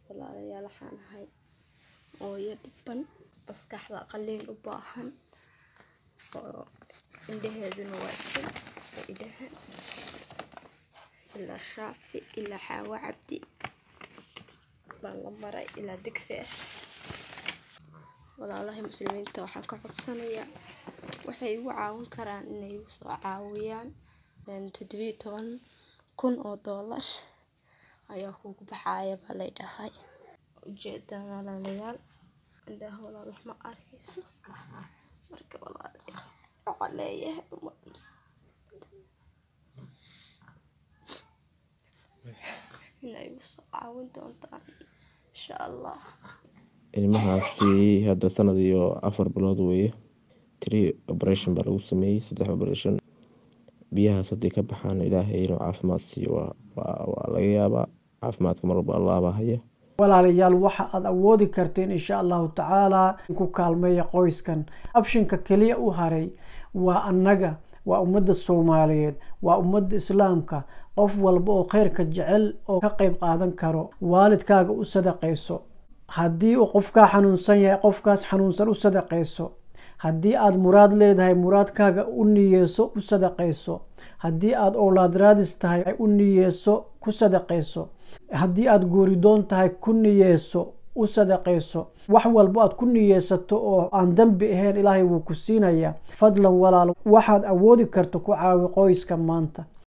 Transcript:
walaalayaal waxaan ahay hooyo dhiban maskaxda qaliin u baahan oo indhaheeduna waa isil idhaha ilaa shaafi ilaa xaawo cabdi baan la maray ilaa digfe ah walaalaha muslimiinta waxaan ka codsanayaa waxay igu caawin karaan inay igu soo caawiyaan toddobiyo toban kun oo doolar ayaa kugu baxaaya baa lay dhahay ujeedaan walaalayaal indhaha walaal wax ma arkayso marka walaal waxaan leeyahay ummadda inay igu soo caawin doontaan insha allah ilmahaasi hadda sanad iyo afar bilood weeye tree operation baa lagu sameeyey saddex operation biyahaas haddii ka baxaan ilaahay inuu caafimaad siiyo waa laga yaabaa caafimaadka mar walba allaabaa haya walaalayaal waxa aad awoodi karteen insha allahu tacaalaa ku kaalmeeya qoyskan abshinka keliya u haray waa annaga waa ummadda soomaaliyeed waa ummadda islaamka qof walba oo khayrka jecel oo ka qeyb qaadan karo waalidkaaga u sadaqayso haddii uu qofkaa xanuunsan yahay qofkaas xanuunsan u sadaqayso haddii aada muraad leedahay muraadkaaga u niyeyso u sadaqayso haddii aada owlaad raadis tahay u niyeyso ku sadaqayso haddii aada guuridoon tahay ku niyeyso u sadaqayso wax walbo aad ku niyeysato oo aan dembi ahayn ilaahay wuu ku siinayaa fadlan walaal waxaad awoodi karto ku caawi qoyska maanta